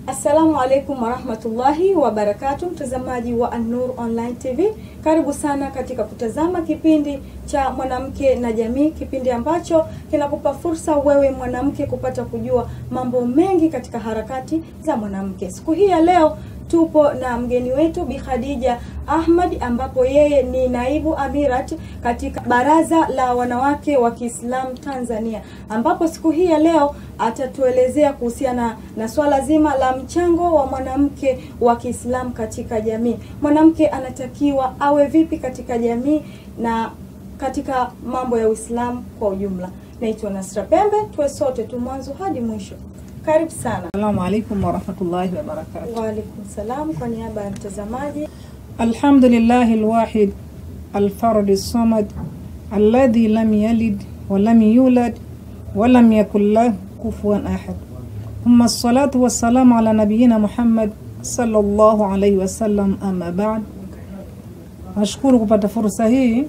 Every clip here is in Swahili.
Assalamu alaikum warahmatullahi wabarakatu, mtazamaji wa An-Nur Online TV, karibu sana katika kutazama kipindi cha mwanamke na jamii, kipindi ambacho kinakupa fursa wewe mwanamke kupata kujua mambo mengi katika harakati za mwanamke. Siku hii ya leo tupo na mgeni wetu Bi Khadija Ahmad ambapo yeye ni naibu amirat katika Baraza la Wanawake wa Kiislamu Tanzania, ambapo siku hii ya leo atatuelezea kuhusiana na swala zima la mchango wa mwanamke wa Kiislamu katika jamii. Mwanamke anatakiwa awe vipi katika jamii na katika mambo ya Uislamu kwa ujumla. Naitwa Nasra Pembe, tuwe sote tu mwanzo hadi mwisho. Karibu sana. Assalamu alaikum warahmatullahi wabarakatuh. Waalaikum salam. Kwa niaba ya mtazamaji Alhamdulillahi alwahid alfardi samad alladhi lam yalid walam yulad walam yakun lahu kufuwan ahad. Thumma assalatu wassalamu ala nabiyina Muhammad sallallahu alaihi wasallam, amma ba'd. Nashukuru kupata fursa hii.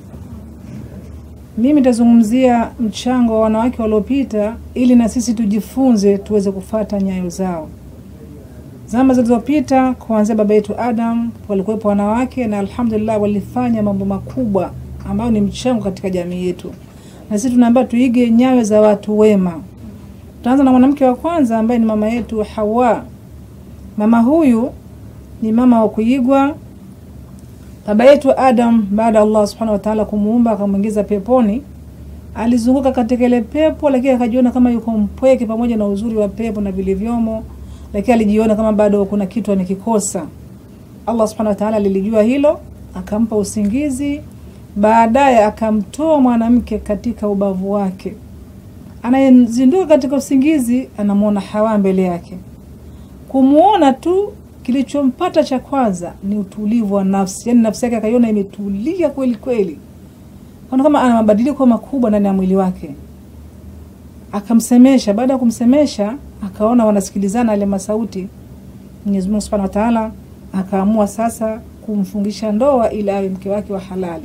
Mimi nitazungumzia mchango wa wanawake waliopita ili na sisi tujifunze tuweze kufata nyayo zao. Zama zilizopita kuanzia baba yetu Adam walikuwepo wanawake na alhamdulillah walifanya mambo makubwa ambayo ni mchango katika jamii yetu, na sisi tunaambiwa tuige nyayo za watu wema. Tutaanza na mwanamke wa kwanza ambaye ni mama yetu Hawa. Mama huyu ni mama wa kuigwa. Baba yetu Adam baada ya Allah subhanahu wa ta'ala kumuumba akamwingiza peponi, alizunguka katika ile pepo, lakini akajiona kama yuko mpweke pamoja na uzuri wa pepo na vilivyomo, lakini alijiona kama bado kuna kitu amekikosa. Allah subhanahu wa ta'ala alilijua hilo, akampa usingizi, baadaye akamtoa mwanamke katika ubavu wake. Anayezinduka katika usingizi anamwona Hawa mbele yake. Kumuona tu kilichompata cha kwanza ni utulivu wa nafsi, yaani nafsi yake akaiona imetulia kweli kweli, kana kama ana mabadiliko makubwa ndani ya mwili wake. Akamsemesha. Baada ya kumsemesha, akaona wanasikilizana yale masauti. Mwenyezi Mungu Subhanahu wa Ta'ala akaamua sasa kumfungisha ndoa ili awe mke wake wa halali.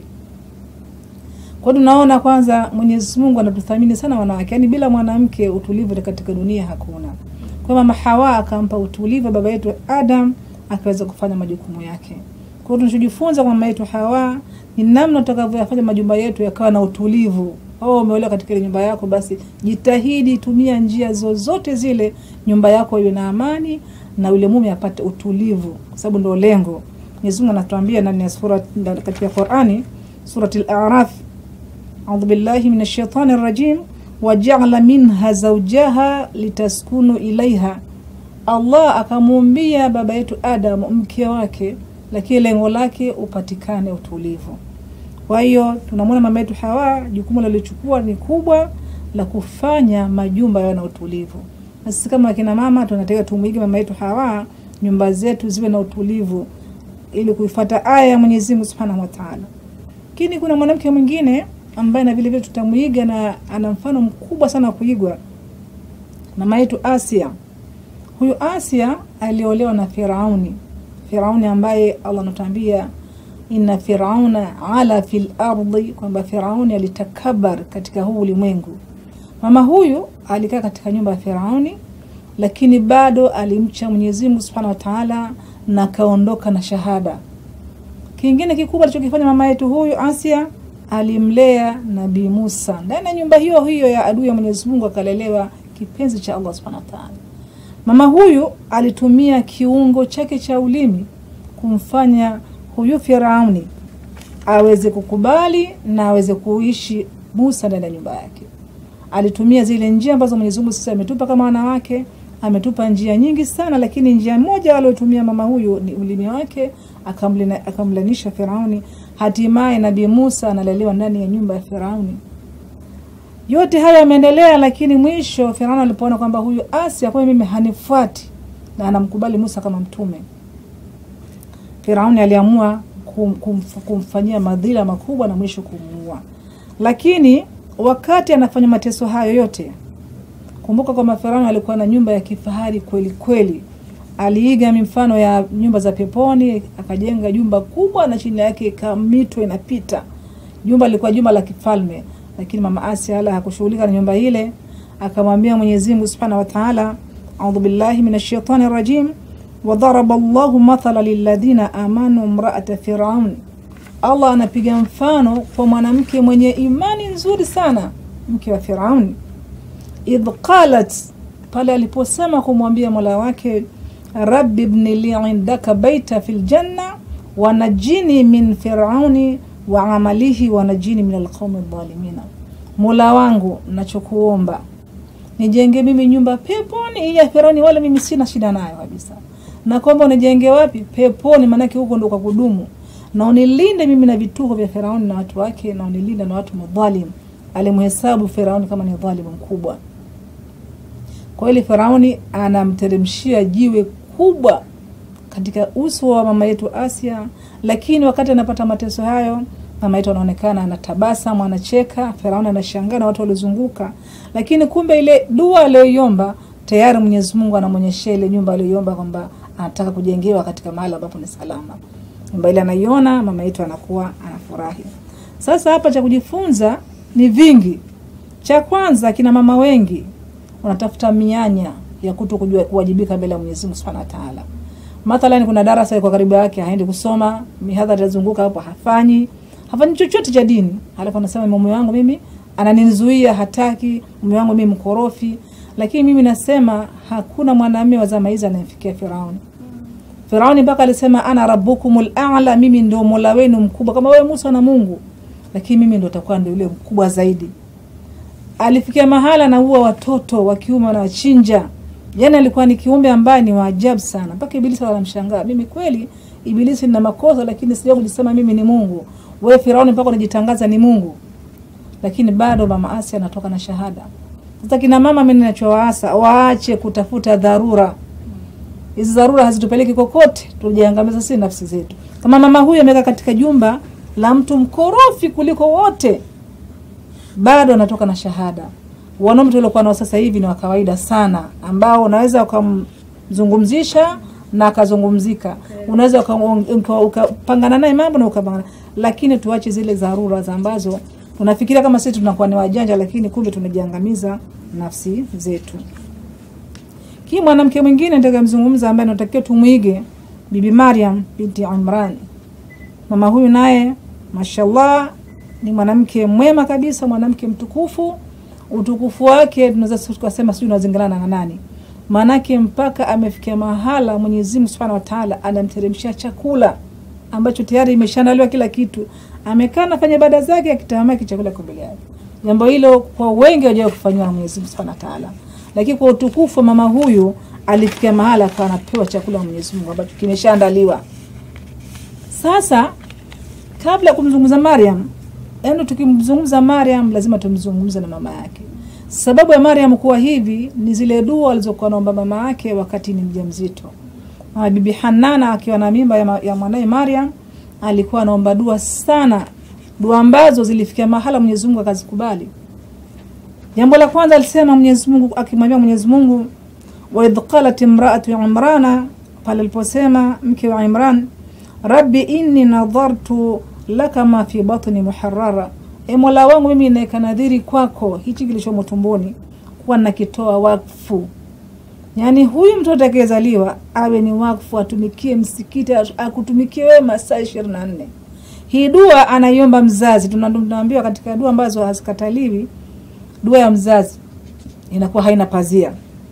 Kwa hiyo tunaona kwanza Mwenyezi Mungu anatuthamini sana wanawake, yaani bila mwanamke utulivu katika dunia hakuna. Kwa mama Hawa akampa utulivu baba yetu Adam akaweza kufanya majukumu yake. Kwa hiyo tunachojifunza kwa mama yetu Hawa ni namna tutakavyoyafanya majumba yetu yakawa na utulivu. Oh, umeolewa katika ile nyumba yako, basi jitahidi tumia njia zozote zile nyumba yako iwe na amani na yule mume apate utulivu, kwa sababu ndio lengo. Mwenyezi Mungu anatuambia ndani ya sura katika Qur'ani, surati al-A'raf, a'udhu billahi minash shaitani rajim wajaala minha zaujaha litaskunu ilaiha, Allah akamuumbia baba yetu Adam mke wake, lakini lengo lake upatikane utulivu. Kwa hiyo tunamwona mama yetu Hawa, jukumu lilichukua ni kubwa la kufanya majumba yawe na utulivu, na sisi kama akina mama tunataka tumwige mama yetu Hawa, nyumba zetu ziwe na utulivu, ili kuifuata aya ya Mwenyezi Mungu Subhanahu wa Ta'ala. Lakini kuna mwanamke mwingine ambaye na vile vile tutamwiga na ana mfano mkubwa sana wa kuigwa, mama yetu Asia. Huyu Asia aliolewa na Firauni, Firauni ambaye Allah anatuambia inna firauna ala fil ardi, kwamba Firauni alitakabar katika huu ulimwengu. Mama huyu alikaa katika nyumba ya Firauni, lakini bado alimcha Mwenyezi Mungu Subhanahu wa Ta'ala na kaondoka na shahada. Kingine kikubwa alichokifanya mama yetu huyu Asia alimlea Nabii Musa ndani ya nyumba hiyo hiyo ya adui ya Mwenyezi Mungu, akalelewa kipenzi cha Allah Subhanahu wa Ta'ala. Mama huyu alitumia kiungo chake cha ulimi kumfanya huyu Firauni aweze kukubali na aweze kuishi Musa ndani ya nyumba yake. Alitumia zile njia ambazo Mwenyezi Mungu sisi ametupa kama wanawake, ametupa njia nyingi sana, lakini njia moja aliyotumia mama huyu ni ulimi wake, akamlanisha Firauni hatimaye Nabii Musa analelewa ndani ya nyumba ya Firauni. Yote haya yameendelea, lakini mwisho Firauni alipoona kwamba huyu Asia kwa mimi hanifuati na anamkubali Musa kama mtume, Firauni aliamua kum, kum, kumfanyia madhila makubwa na mwisho kumuua. Lakini wakati anafanya mateso hayo yote, kumbuka kwamba Firauni alikuwa na nyumba ya kifahari kweli kweli aliiga mifano ya nyumba za peponi, akajenga jumba kubwa na chini yake ika mito inapita. Jumba lilikuwa jumba la kifalme, lakini mama Asia ala hakushughulika na nyumba ile, akamwambia Mwenyezi Mungu Subhanahu wa Ta'ala, a'udhu billahi minash shaitani rajim wadharaba llahu mathala lilladhina amanu mraata firaun allah anapiga mfano kwa mwanamke mwenye imani nzuri sana mke wa firauni idh qalat pale aliposema kumwambia mola wake rabbi bni li indaka baita fi ljanna wanajini min firauni wa amalihi wanajini min alqaumi dhalimina mola wangu nachokuomba nijenge mimi nyumba peponi ya firauni wala mimi sina shida nayo kabisa na kwamba unijenge wapi peponi maanake huko ndo kwa kudumu na unilinde mimi na vituko vya firauni na watu wake na unilinde na watu madhalim alimhesabu firauni kama ni dhalimu mkubwa kwa ili firauni anamteremshia jiwe kubwa katika uso wa mama yetu asia lakini wakati anapata mateso hayo mama yetu anaonekana anatabasamu anacheka firauni anashangaa na watu waliozunguka lakini kumbe ile dua aliyoiomba tayari mwenyezi mungu anamwonyeshea ile nyumba aliyoiomba kwamba anataka kujengewa katika mahali ambapo ni salama nyumba ile anaiona mama yetu anakuwa anafurahi sasa hapa cha kujifunza ni vingi cha kwanza kina mama wengi wanatafuta mianya ya kuto kujua kuwajibika mbele ya mwenyezi mungu subhanahu wa taala mathalan kuna darasa iko karibu yake haendi kusoma mihadhara itazunguka hapo hafanyi hafanyi chochote cha dini halafu anasema mume wangu mimi ananizuia hataki mume wangu mimi mkorofi lakini mimi nasema hakuna mwanamume wa zama hizi anayemfikia firauni firauni mpaka alisema ana rabbukumul a'la mimi ndio mola wenu mkubwa kama wewe musa na mungu lakini mimi ndo takuwa ndio yule mkubwa zaidi alifikia mahala anaua watoto wa kiume wanawachinja yani alikuwa ni kiumbe ambaye ni waajabu sana mpaka ibilisi wanamshangaa mimi kweli ibilisi nina makosa lakini sija kujisema mimi ni mungu wewe firauni mpaka unajitangaza ni mungu lakini bado mama asia anatoka na shahada sasa kina mama mimi ninachowaasa waache kutafuta dharura hizi dharura hazitupeleki kokote tujiangamiza sisi nafsi zetu kama mama huyu amekaa katika jumba la mtu mkorofi kuliko wote bado anatoka na shahada wanaume tuliokuwa nao sasa hivi ni wa kawaida sana ambao unaweza ukamzungumzisha na akazungumzika unaweza uka- ukapangana naye mambo na ukapangana lakini tuache zile dharura za ambazo tunafikiria kama sisi tunakuwa ni wajanja lakini kumbe tunajiangamiza nafsi zetu kii mwanamke mwingine ntakamzungumza ambaye natakiwa tumwige bibi mariam binti imran mama huyu naye mashallah ni mwanamke mwema kabisa mwanamke mtukufu utukufu wake tunaweza tukasema sijui unazingilana na nani maanake mpaka amefikia mahala mwenyezi mungu subhanahu wataala anamteremshia chakula ambacho tayari imeshaandaliwa kila kitu amekaa anafanya ibada zake akitamaki chakula kiko mbele yake jambo hilo kwa wengi wajawa kufanyiwa na mwenyezi mungu subhanahu wataala lakini kwa utukufu wa mama huyu alifikia mahala akawa anapewa chakula na mwenyezi mungu ambacho kimeshaandaliwa sasa kabla ya kumzungumza mariam yaani tukimzungumza mariam lazima tumzungumze na mama yake sababu ya mariam kuwa hivi ni zile dua alizokuwa naomba mama yake wakati ni mja mzito Mama bibi hanana akiwa na mimba ya, ma- ya mwanaye mariam alikuwa anaomba dua sana dua ambazo zilifikia mahala mwenyezi mungu akazikubali jambo la kwanza alisema mwenyezi mungu akimwambia mwenyezi mungu waidh qalat imraatu imrana pale aliposema mke wa imran rabbi inni nadhartu laka ma fi batni muharrara e mola wangu mimi naeka nadhiri kwako hichi kilichomo tumboni kuwa nakitoa wakfu yaani huyu mtoto atakayezaliwa awe ni wakfu atumikie msikiti akutumikie wewe masaa ishirini na nne hii dua anaiomba mzazi Tuna- tunaambiwa katika dua ambazo hazikataliwi dua ya mzazi inakuwa haina pazia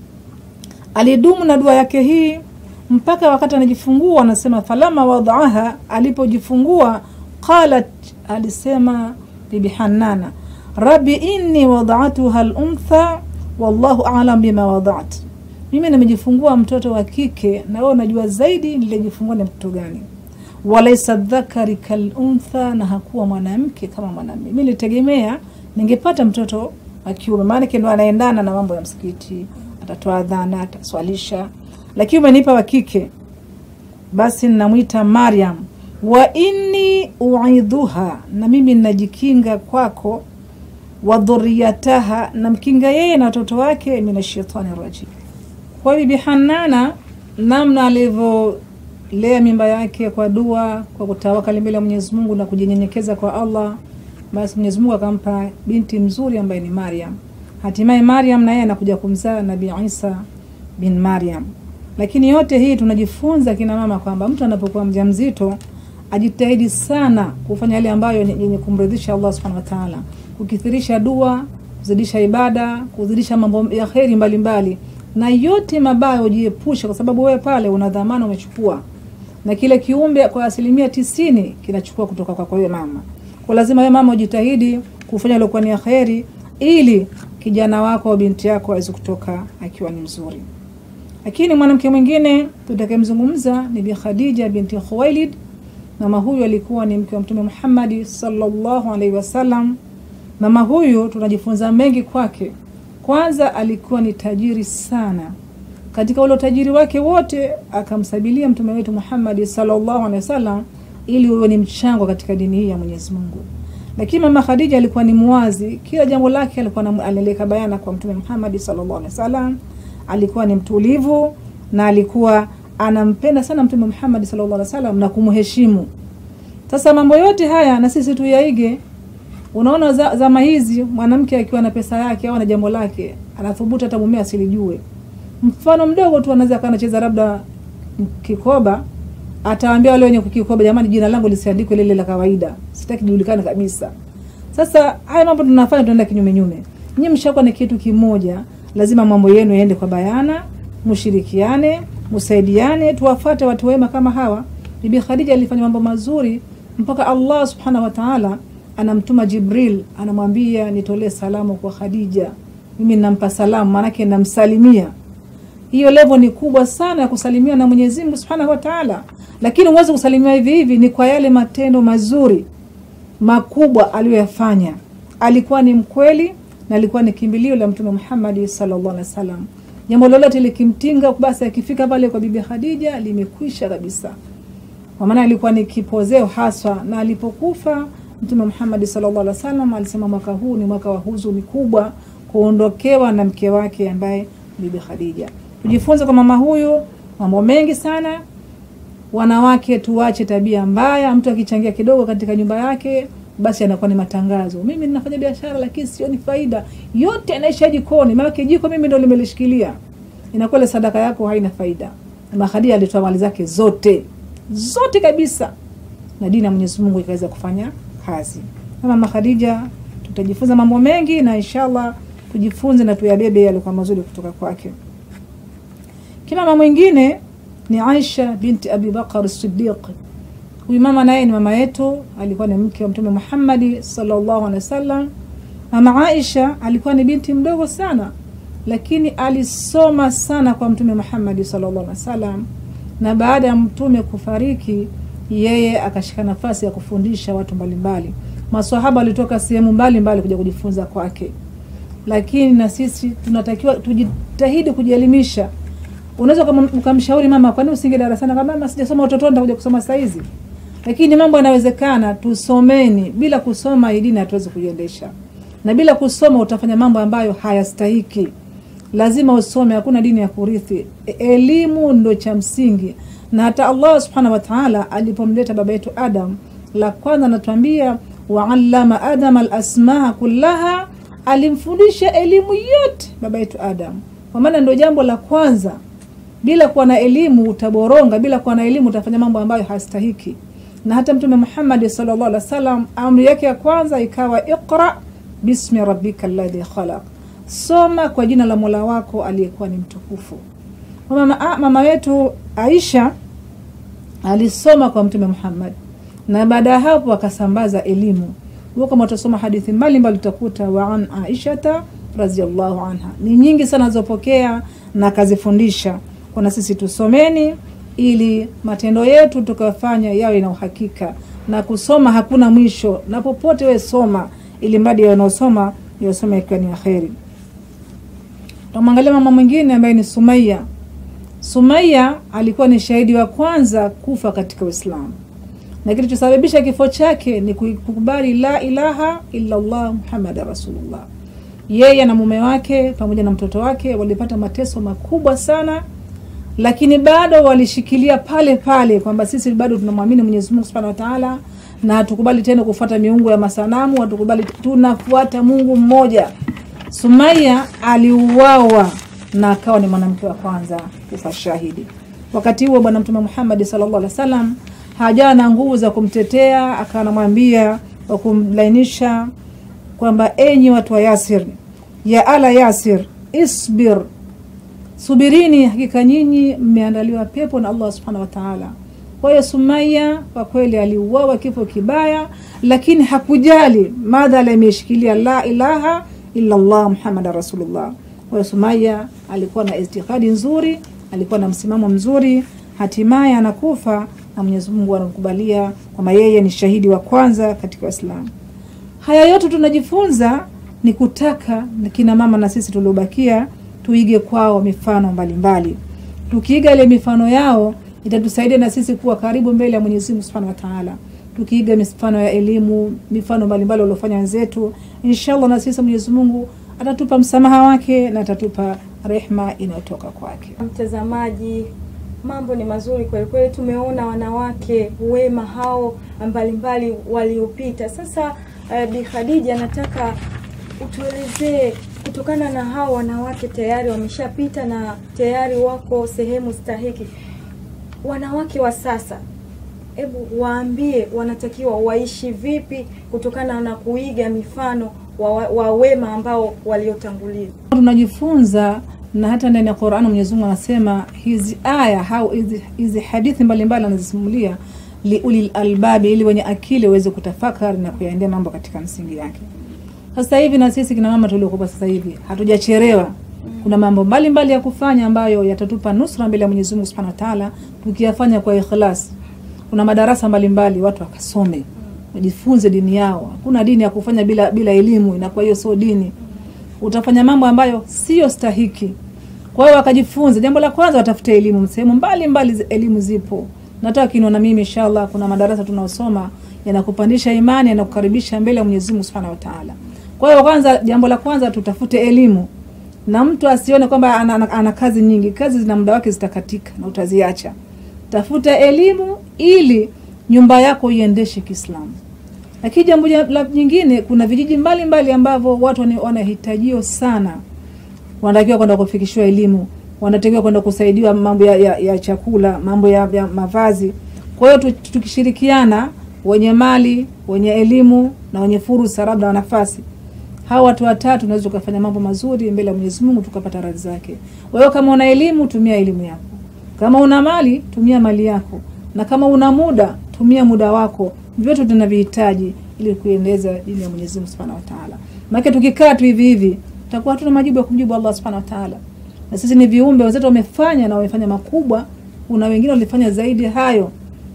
alidumu na dua yake hii mpaka wakati anajifungua anasema falama wadaaha alipojifungua qalat alisema bibi hanana rabbi inni wadaatuha luntha wallahu alam bima wadaat mimi nimejifungua mtoto wa kike na wewe unajua zaidi nilijifungua ni mtoto gani walaisa dhakari kaluntha na hakuwa mwanamke kama mwanamume mi nilitegemea ningepata mtoto wa kiume maanake ndo anaendana na mambo ya msikiti atatoa adhana ataswalisha lakini umenipa wa kike basi ninamwita mariam wa inni uidhuha na mimi ninajikinga kwako wa dhuriyataha namkinga yeye na watoto wake min ashaitani rajim kwa bibi hanana namna alivyolea mimba yake kwa dua kwa kutawakali mbele ya mwenyezi mungu na kujinyenyekeza kwa allah basi mwenyezi mungu akampa binti mzuri ambaye ni mariam hatimaye mariam na yeye anakuja kumzaa nabii isa bin mariam Lakini yote hii tunajifunza kina mama kwamba mtu anapokuwa mjamzito ajitahidi sana kufanya yale ambayo yenye kumridhisha Allah subhanahu wa ta'ala, kukithirisha dua, kuzidisha ibada, kuzidisha mambo ya kheri mbalimbali, na yote mabaya ujiepushe, kwa sababu wewe pale una dhamana umechukua, na kile kiumbe kwa asilimia tisini kinachukua kutoka kwa wewe mama. Kwa lazima wewe mama ujitahidi kufanya lokuwa ni ya kheri, ili kijana wako au binti yako aweze kutoka akiwa ni mzuri. Lakini mwanamke mwingine tutakayemzungumza ni Bi Khadija binti Khuwailid. Mama huyu alikuwa ni mke wa Mtume Muhammad sallallahu alaihi wasallam. Mama huyu tunajifunza mengi kwake. Kwanza, alikuwa ni tajiri sana. Katika ule utajiri wake wote akamsabilia Mtume wetu Muhammad sallallahu alaihi wasallam ili uwe ni mchango katika dini hii ya Mwenyezi Mungu. Lakini mama Khadija alikuwa ni muwazi, kila jambo lake alikuwa analeka bayana kwa Mtume Muhammad sallallahu alaihi wasallam. Alikuwa ni mtulivu na alikuwa anampenda sana Mtume Muhammad sallallahu alaihi wasallam na kumheshimu. Sasa mambo yote haya na sisi tuyaige. Unaona, za, zama hizi mwanamke akiwa na pesa yake au na jambo lake anathubutu hata mume asilijue. Mfano mdogo tu, anaweza akawa anacheza labda kikoba, atawaambia wale wenye kukikoba, jamani, jina langu lisiandikwe lile la kawaida, sitaki julikane kabisa. Sasa haya mambo tunafanya, tunaenda kinyume nyume. Nyinyi mshakuwa na kitu kimoja, lazima mambo yenu yaende kwa bayana, mshirikiane, msaidiane, tuwafuate watu wema kama hawa. Bibi Khadija alifanya mambo mazuri mpaka Allah subhanahu wa ta'ala anamtuma Jibril, anamwambia nitolee salamu kwa Khadija. Mimi nampa salamu, maanake namsalimia. Hiyo level ni kubwa sana ya kusalimiwa na Mwenyezi Mungu subhanahu wa ta'ala, lakini huwezi kusalimiwa hivi hivi, ni kwa yale matendo mazuri makubwa aliyoyafanya. Alikuwa ni mkweli na alikuwa ni kimbilio la Mtume Muhammad sallallahu alaihi wasallam. Jambo lolote likimtinga, basi akifika pale kwa Bibi Khadija limekwisha kabisa, kwa maana alikuwa ni kipozeo haswa. Na alipokufa Mtume Muhammad sallallahu alaihi wasallam alisema mwaka huu ni mwaka wa huzuni kubwa, kuondokewa na mke wake ambaye Bibi Khadija. Tujifunze kwa mama huyu mambo mengi sana. Wanawake tuache tabia mbaya, mtu akichangia kidogo katika nyumba yake basi anakuwa ni matangazo. Mimi ninafanya biashara lakini sioni faida, yote anaisha jikoni, maana jiko mimi ndo limelishikilia. Inakuwa ile sadaka yako haina faida. Mama Khadija alitoa mali zake zote zote kabisa, na dini ya Mwenyezi Mungu ikaweza kufanya kazi. Mama Khadija, tutajifunza mambo mengi na inshallah tujifunze na tuyabebe yalikuwa mazuri kutoka kwake. Kimama mwingine ni Aisha binti Abi Bakar Siddiq. Huyu mama naye ni mama yetu, alikuwa ni mke wa Mtume Muhammad sallallahu alaihi wasallam. Mama Aisha alikuwa ni binti mdogo sana, lakini alisoma sana kwa Mtume Muhammad sallallahu alaihi wasallam, na baada ya mtume kufariki, yeye akashika nafasi ya kufundisha watu mbalimbali. Maswahaba walitoka sehemu mbalimbali kuja kujifunza kwake, lakini na sisi tunatakiwa tujitahidi kujielimisha. Unaweza ukamshauri mama, kwani usinge darasani? Kama mama, sijasoma utotoni, nitakuja kusoma saa hizi lakini mambo yanawezekana. Tusomeni. Bila kusoma hii dini hatuwezi kuiendesha, na bila kusoma utafanya mambo ambayo hayastahiki. Lazima usome, hakuna dini ya kurithi. Elimu ndo cha msingi, na hata Allah subhanahu wa ta'ala alipomleta baba yetu Adam, la kwanza anatuambia waallama adama alasmaa kullaha, alimfundisha elimu yote baba yetu Adam, kwa maana ndo jambo la kwanza. Bila kuwa na elimu utaboronga, bila kuwa na elimu utafanya mambo ambayo hayastahiki na hata Mtume Muhammad sallallahu alaihi wasallam amri yake ya kwanza ikawa iqra bismi rabbika alladhi khalaq, soma kwa jina la Mola wako aliyekuwa ni mtukufu. Mama, mama wetu Aisha alisoma kwa Mtume Muhammad na baada ya hapo akasambaza elimu. Huo kama utasoma hadithi mbalimbali utakuta wa an aishata radhiallahu anha, ni nyingi sana zilizopokea na akazifundisha. Kuna sisi tusomeni ili matendo yetu tukafanya yawe na uhakika, na kusoma hakuna mwisho, na popote we soma, ili mradi wanaosoma yosoma ikiwa ni aheri. Tamwangalia mama mwingine ambaye ni Sumaya. Sumaya alikuwa ni shahidi wa kwanza kufa katika Uislamu, na kilichosababisha kifo chake ni kukubali la ilaha illa Allah Muhammad rasulullah. Yeye na mume wake pamoja na mtoto wake walipata mateso makubwa sana lakini bado walishikilia pale pale kwamba sisi bado tunamwamini Mwenyezi Mungu Subhanahu wa Ta'ala, na hatukubali tena kufuata miungu ya masanamu, hatukubali, tunafuata Mungu mmoja. Sumaya aliuawa na akawa ni mwanamke wa kwanza kufa shahidi. Wakati huo Bwana Mtume Muhammad sallallahu alaihi wasallam hajawa na nguvu za kumtetea, akawa anamwambia wa kumlainisha kwamba enyi watu wa Yasir, ya ala Yasir, isbir, subirini, hakika nyinyi mmeandaliwa pepo na Allah subhanahu wa ta'ala. Kwa hiyo Sumaya kwa kweli aliuawa kifo kibaya, lakini hakujali madhala imeshikilia la ilaha illa Allah Muhammad rasulullah. Kwa hiyo Sumaya alikuwa na itikadi nzuri, alikuwa na msimamo mzuri, hatimaye anakufa na Mwenyezi Mungu anamkubalia kwamba yeye ni shahidi wa kwanza katika Uislamu. Haya yote tunajifunza ni kutaka na kina mama na sisi tuliobakia tuige kwao mifano mbalimbali. Tukiiga ile mifano yao itatusaidia na sisi kuwa karibu mbele ya Mwenyezi Mungu Subhanahu wa Ta'ala. Tukiiga mifano ya elimu, mifano mbalimbali waliofanya wenzetu, inshallah na sisi Mwenyezi Mungu atatupa msamaha wake na atatupa rehma inayotoka kwake. Mtazamaji, mambo ni mazuri kweli kweli. Tumeona wanawake wema hao mbalimbali waliopita. Sasa uh, Bi Khadija, nataka utuelezee kutokana na hao wanawake tayari wameshapita na tayari wako sehemu stahiki, wanawake wa sasa, hebu waambie wanatakiwa waishi vipi kutokana na kuiga mifano wa, wa wema ambao waliotangulia. Tunajifunza na hata ndani ya Qur'an Mwenyezi Mungu anasema hizi aya au hizi, hizi hadithi mbalimbali anazisimulia liulil albabi, ili wenye akili waweze kutafakari na kuyaendea mambo katika msingi yake. Sasa hivi na sisi kina mama tuliokuwa sasa hivi hatujachelewa. Kuna mambo mbalimbali mbali ya kufanya ambayo yatatupa nusra mbele ya Mwenyezi Mungu Subhanahu wa Ta'ala tukiyafanya kwa ikhlas. Kuna madarasa mbalimbali mbali, watu wakasome wajifunze dini yao. Hakuna dini ya kufanya bila bila elimu, inakuwa hiyo sio dini. Utafanya mambo ambayo sio stahiki. Kwa hiyo wakajifunze. Jambo la kwanza watafute elimu, sehemu mbalimbali elimu zipo. Nataka kiniona mimi inshallah, kuna madarasa tunaosoma yanakupandisha imani, yanakukaribisha mbele ya Mwenyezi Mungu Subhanahu wa Ta'ala. Kwa hiyo kwanza, jambo la kwanza tutafute elimu, na mtu asione kwamba ana, ana, ana kazi nyingi. Kazi zina muda wake, zitakatika na utaziacha. Tafuta elimu ili nyumba yako iendeshe Kiislamu. Lakini jambo la jingine, kuna vijiji mbalimbali ambavyo watu wanahitajio sana, wanatakiwa kwenda kufikishiwa elimu, wanatakiwa kwenda kusaidiwa mambo ya, ya, ya chakula, mambo ya, ya mavazi. Kwa hiyo tukishirikiana, wenye mali, wenye elimu na wenye fursa labda na nafasi, hawa watu watatu tunaweza tukafanya mambo mazuri mbele ya Mwenyezi Mungu tukapata radhi zake. Wewe kama una elimu, tumia elimu yako. Kama una mali, tumia mali yako, na kama una muda, tumia muda wako. Vyote tunavihitaji ili kuendeleza dini ya Mwenyezi Mungu Subhanahu wa Ta'ala. Maana tukikaa tu hivi hivi, tutakuwa hatuna majibu ya kumjibu Allah Subhanahu wa Ta'ala. Na sisi ni viumbe, wenzetu wamefanya na wamefanya makubwa, kuna wengine walifanya zaidi hayo.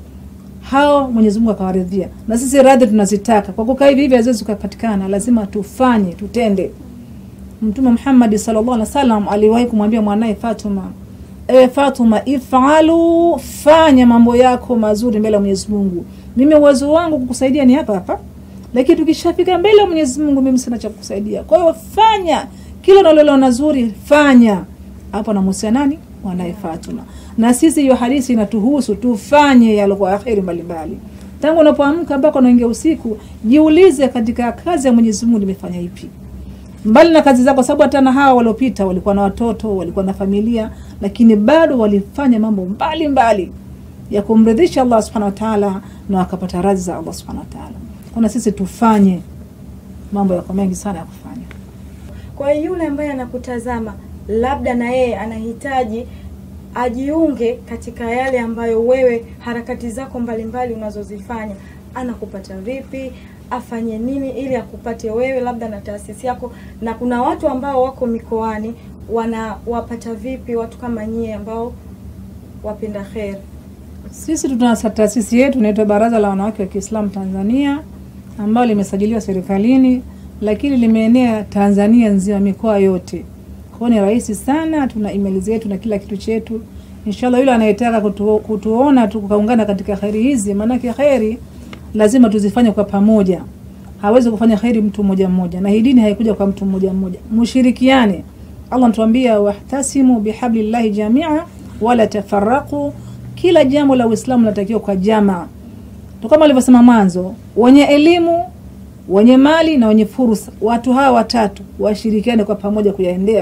Hao Mwenyezi Mungu akawaridhia. Na sisi radhi tunazitaka. Kwa kukaa hivi hivi haziwezi kupatikana, lazima tufanye, tutende. Mtume Muhammad sallallahu alaihi wasallam aliwahi kumwambia mwanae Fatuma, ewe Fatuma, ifalu, fanya mambo yako mazuri mbele ya Mwenyezi Mungu. Mimi uwezo wangu kukusaidia ni hapa hapa, lakini tukishafika mbele ya Mwenyezi Mungu mimi sina cha kukusaidia. Kwa hiyo fanya kila unaloliona zuri, fanya. Hapo anamuhusia nani? Mwanae Fatuma. Na sisi hiyo hadithi inatuhusu tufanye yaliokuwa akheri mbalimbali. Tangu unapoamka mpaka unaingia usiku, jiulize katika kazi ya Mwenyezi Mungu nimefanya ipi? Mbali na kazi zako, sababu hata na hawa waliopita walikuwa na watoto, walikuwa na familia, lakini bado walifanya mambo mbalimbali mbali ya kumridhisha Allah Subhanahu wa Ta'ala na wakapata radhi za Allah Subhanahu wa Ta'ala. Kuna sisi tufanye mambo yako mengi sana ya kufanya. Kwa hiyo yule ambaye anakutazama labda na yeye anahitaji ajiunge katika yale ambayo wewe harakati zako mbalimbali unazozifanya, anakupata vipi? Afanye nini ili akupate wewe, labda na taasisi yako? Na kuna watu ambao wako mikoani, wanawapata vipi watu kama nyie ambao wapenda kheri? Sisi tuna taasisi yetu inaitwa Baraza la Wanawake wa Kiislamu Tanzania, ambayo limesajiliwa serikalini, lakini limeenea Tanzania nzima, mikoa yote. Kwa hiyo ni rahisi sana, tuna email zetu na kila kitu chetu. Inshallah, yule anayetaka kutu, kutuona tukaungana katika kheri hizi, maanake kheri lazima tuzifanye kwa pamoja. Hawezi kufanya kheri mtu mmoja mmoja, na hii dini haikuja kwa mtu mmoja mmoja. Mushirikiane. Allah anatuambia wahtasimu bihablillahi jamia wala tafarraqu kila jambo la Uislamu linatakiwa kwa jamaa tu, kama alivyosema mwanzo, wenye elimu, wenye mali na wenye fursa. Watu hawa watatu washirikiane kwa pamoja kuyaendea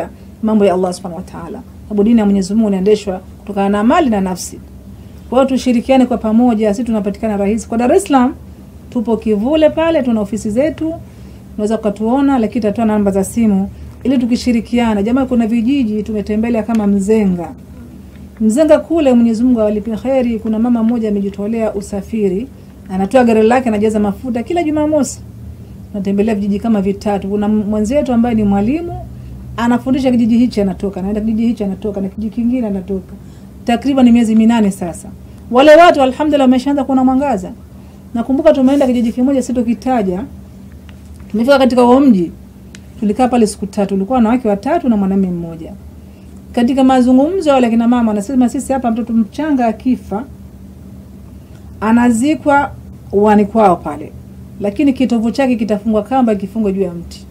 mambo ya Allah subhanahu wa ta'ala, sababu dini ya Mwenyezi Mungu inaendeshwa kutokana na mali na nafsi. Kwa hiyo tushirikiane kwa pamoja, sisi tunapatikana rahisi kwa Dar es Salaam, tupo Kivule pale, tuna ofisi zetu, unaweza ukatuona, lakini tatoa namba za simu ili tukishirikiana. Jamaa, kuna vijiji tumetembelea kama Mzenga. Mzenga kule, Mwenyezi Mungu awalipe kheri. Kuna mama mmoja amejitolea usafiri, anatoa gari lake, anajaza mafuta kila Jumamosi. Natembelea vijiji kama vitatu. Kuna mwenzetu ambaye ni mwalimu anafundisha kijiji hichi, anatoka anaenda kijiji hichi, anatoka na kijiji kingine, anatoka takriban miezi minane sasa. Wale watu alhamdulillah wameshaanza kuona mwangaza. Nakumbuka tumeenda kijiji kimoja sitokitaja, tumefika katika huo mji, tulikaa pale siku tatu, tulikuwa wanawake watatu na mwanamume mmoja. Katika mazungumzo wale kina mama wanasema, sisi hapa mtoto mchanga akifa anazikwa uani kwao pale, lakini kitovu chake kitafungwa kamba, kifungwe juu ya mti.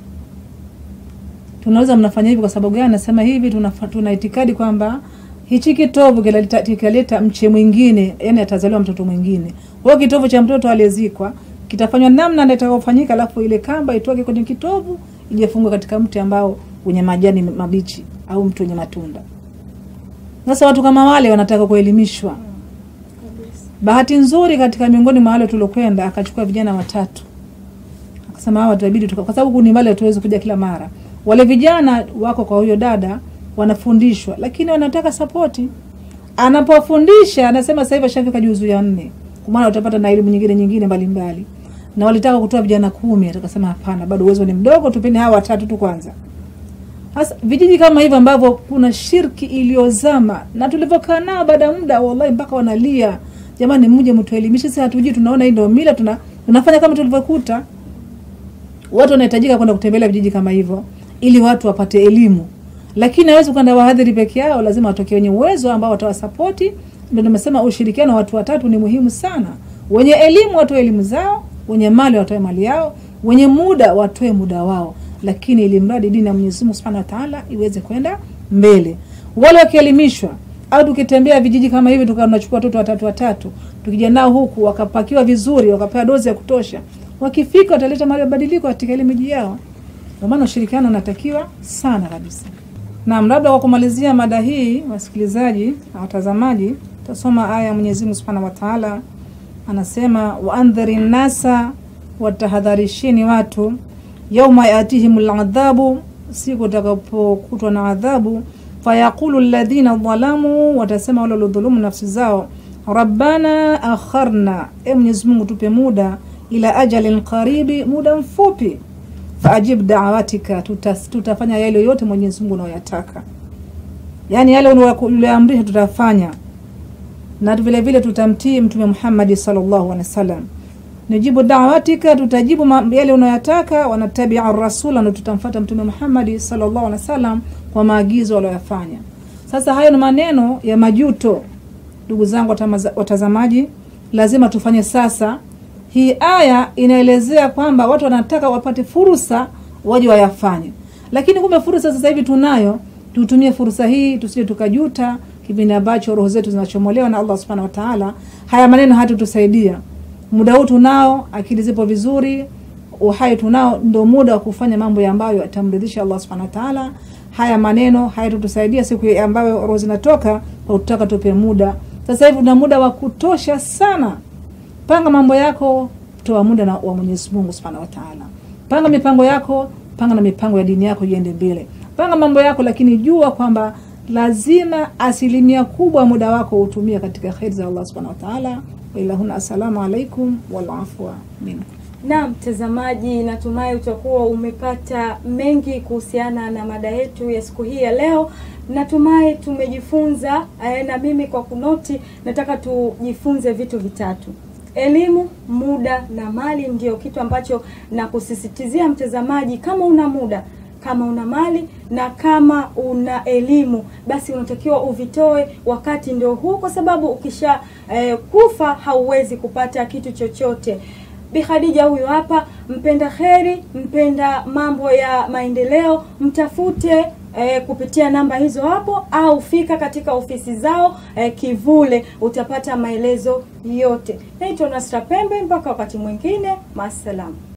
Tunaweza mnafanya hivi kwa sababu gani? Nasema hivi, tuna, tuna itikadi kwamba hichi kitovu kikaleta kikaleta mche mwingine, yani atazaliwa mtoto mwingine. Kwa hiyo kitovu cha mtoto aliyezikwa kitafanywa namna ndio itakayofanyika, alafu ile kamba itoke kwenye kitovu ijefungwa katika mti ambao wenye majani mabichi au mti wenye matunda. Sasa watu kama wale wanataka kuelimishwa. Bahati nzuri katika miongoni mwa wale tuliokwenda akachukua vijana watatu, akasema hawa tutabidi tuka, kwa sababu ni wale hatuwezi kuja kila mara. Wale vijana wako kwa huyo dada wanafundishwa, lakini wanataka sapoti. Anapofundisha anasema sasa hivi ashafika juzu ya nne, kwa maana utapata na elimu nyingine nyingine mbalimbali, na walitaka kutoa vijana kumi. Atakasema hapana, bado uwezo ni mdogo, tupeni hawa watatu tu kwanza. Sasa vijiji kama hivyo ambavyo kuna shirki iliyozama na tulivyokaa nao, baada ya muda wallahi mpaka wanalia, jamani, mje mtuelimishe, sisi hatujui, tunaona hii ndio mila, tuna tunafanya kama tulivyokuta. Watu wanahitajika kwenda kutembelea vijiji kama hivyo ili watu wapate elimu, lakini hawezi kwenda wahadhiri peke yao, lazima watokee wenye uwezo ambao watawasapoti. Ndio nimesema ushirikiano wa watu watatu ni muhimu sana. Wenye elimu watoe elimu zao, wenye mali watoe mali yao, wenye muda watoe muda wao lakini ili mradi dini ya Mwenyezi Mungu Subhanahu wa Ta'ala iweze kwenda mbele. Wale wakielimishwa au tukitembea vijiji kama hivi tukawa tunachukua watoto watatu watatu, tukija nao huku wakapakiwa vizuri, wakapewa dozi ya kutosha, wakifika wataleta mabadiliko katika ile miji yao. Kwa maana ushirikiano unatakiwa sana kabisa. Naam, labda kwa kumalizia mada hii, wasikilizaji na watazamaji, tasoma aya ya Mwenyezi Mungu Subhanahu wa Ta'ala anasema, wa andhari nasa, watahadharisheni watu yauma yatihim ladhabu, siku utakapokutwa na adhabu. Fayaqulu alladhina dhalamu, watasema wale waliodhulumu nafsi zao, rabbana akharna, e Mwenyezi Mungu tupe muda, ila ajalin qaribi, muda mfupi. Faajib da'watika, tutas, tutafanya yale yote Mwenyezi Mungu unayoyataka, yani yale uliyoamrisha tutafanya, na vile vile tutamtii Mtume Muhammad sallallahu alaihi wasallam Nijibu dawatika, tutajibu yale unayoyataka. Wanatabia rasula, na tutamfuata Mtume Muhammad sallallahu alaihi wasallam kwa maagizo aliyoyafanya. Sasa hayo ni maneno ya majuto, ndugu zangu watazamaji, lazima tufanye sasa. Hii aya inaelezea kwamba watu wanataka wapate fursa waje wayafanye, lakini kumbe fursa sasa hivi tunayo. Tutumie fursa hii, tusije tukajuta kipindi ambacho roho zetu zinachomolewa na Allah subhanahu wa ta'ala. Haya maneno hatutusaidia muda huu tunao, akili zipo vizuri, uhai tunao, ndio muda wa kufanya mambo ambayo yatamridhisha Allah subhanahu wa ta'ala. Haya maneno hayatutusaidia siku ambayo roho zinatoka, kwa kutaka tupe muda. Sasa hivi tuna muda wa kutosha sana. Panga mambo yako, toa muda na wa Mwenyezi Mungu subhanahu wa ta'ala. Panga mipango yako, panga na mipango ya dini yako iende mbele. Panga mambo yako, lakini jua kwamba lazima asilimia kubwa muda wako utumie katika kheri za Allah subhanahu wa ta'ala. Ilahuna, assalamu alaikum wal afwa minkum. Na mtazamaji, natumai utakuwa umepata mengi kuhusiana na mada yetu ya siku hii ya leo. Natumai tumejifunza eh, na mimi kwa kunoti, nataka tujifunze vitu vitatu: elimu, muda na mali. Ndio kitu ambacho nakusisitizia mtazamaji, kama una muda kama una mali na kama una elimu basi unatakiwa uvitoe wakati ndio huu, kwa sababu ukisha eh, kufa hauwezi kupata kitu chochote. Bi Khadija huyu hapa, mpenda kheri, mpenda mambo ya maendeleo, mtafute eh, kupitia namba hizo hapo, au fika katika ofisi zao eh, Kivule, utapata maelezo yote. Naitwa Nasra Pembe, mpaka wakati mwingine, maasalam.